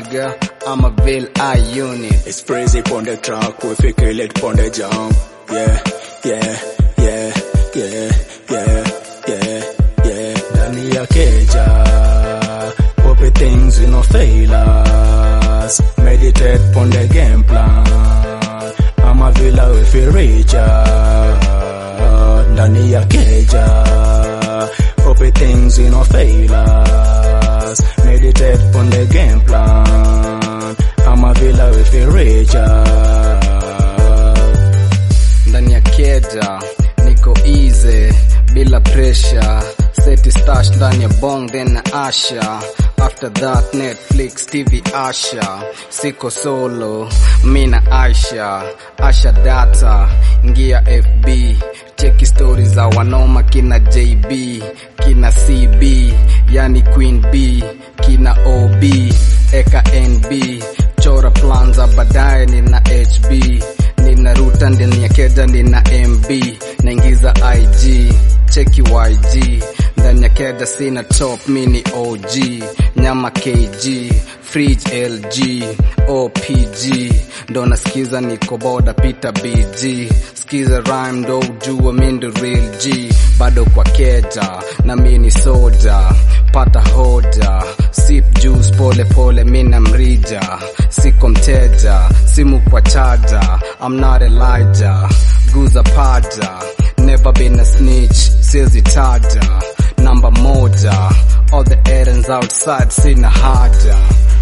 nigga. I'm a Bill I unit. It's crazy on the track, we fi kill it on the jump. Yeah, yeah, yeah, yeah, yeah, yeah, yeah. Ndani ya keja, copy things we no fail us. Meditate on the game plan. I'm a villa we fi reach out. Ndani ya keja, copy things we no fail us. Meditate on the game plan. I'm a villa we fi reach out. ndani ya keja niko easy bila pressure seti stash ndani ya bong then na asha after that netflix tv asha siko solo mi na aisha asha data ngia fb cheki stori za wanoma kina jb kina cb yani queen b kina ob eka nb chora plan za baadaye nina hb nina ruta ndani ya keja nina mb naingiza ig cheki yg ndani ya keja sina top mini og nyama kg fridge lg opg ndo nasikiza niko boda pita bg skiza rhyme ndo ujua mi ndo real g bado kwa keja na mini soja pata hoja sip juice pole pole mina mrija siko mteja simu kwa chaja I'm not Elijah guza paja never been a snitch siezi taja namba moja all the errands outside sina haja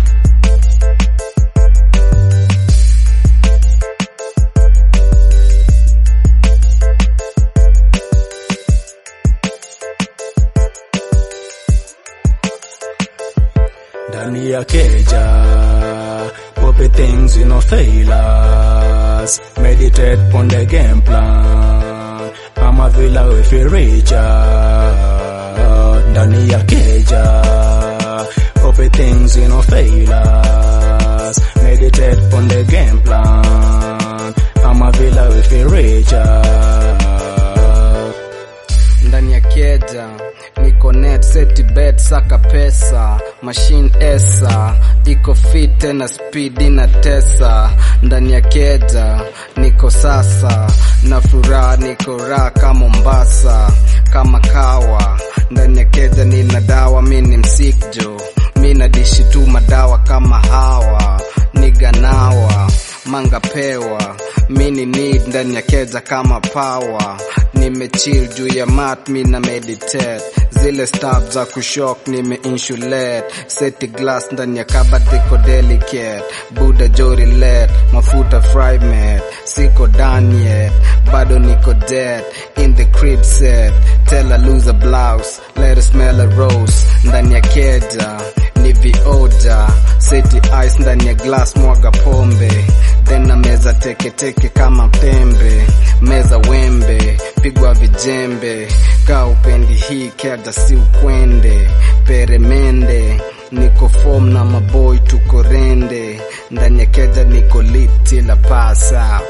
ndani ya keja copy things we no fail us meditate on the game plan I'm a villa we fi reach out ndani ya keja copy things we no fail us meditate on the game plan I'm a villa we fi reach out ndani ya keja niko net seti bet saka pesa machine esa iko fit tena spidi na tesa ndani ya keja niko sasa na furaha niko raha kama Mombasa kama kawa ndani ya keja nina dawa mi ni msikjo mi na dishi tu madawa kama hawa niganawa manga pewa mini need ndani ya keja kama power nimechill juu ya mat mi na meditate zile stab za kushok nime insulate seti glass ndani ya kabati ko delicate buda jori let mafuta fry made siko done yet bado niko dead in the crib set tell a loser blouse let her smell a rose ndani ya keja ni vioja seti ice ndani ya glass mwaga pombe then na meza teketeke kama pembe meza wembe pigwa vijembe kaa upendi hii keja si ukwende peremende niko form na maboy tuko rende ndani ya keja niko litila pasa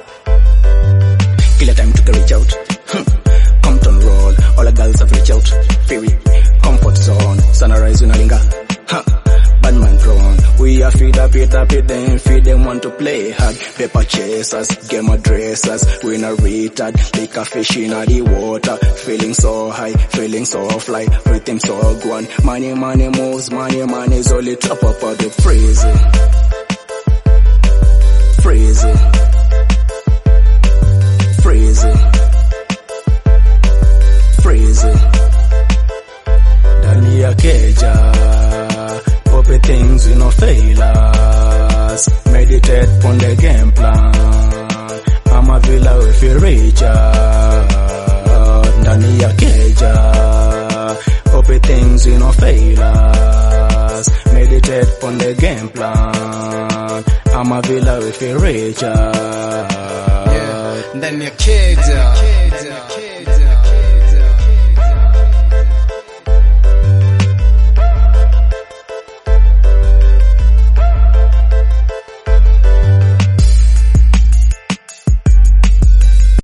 Kila time to reach out. Hmm. Compton roll, all the girls have reach out. Fury, comfort zone, sunrise unalinga. Huh. Bad man drawn. We are feed up it up it then feed them want to play hard. Paper chasers, game dressers. We not retard. Like a fish in the water. Feeling so high, feeling so fly. Rhythm so gone. Money, money moves, money, money is only top up of the crazy. Crazy. Crazy. Crazy. Ndani ya keja Copy things we no fail us Meditate on the game plan I'm a villa we fi reach out Ndani ya keja Copy things we no fail us Meditate on the game plan I'm a villa we fi reach out ndani ya keja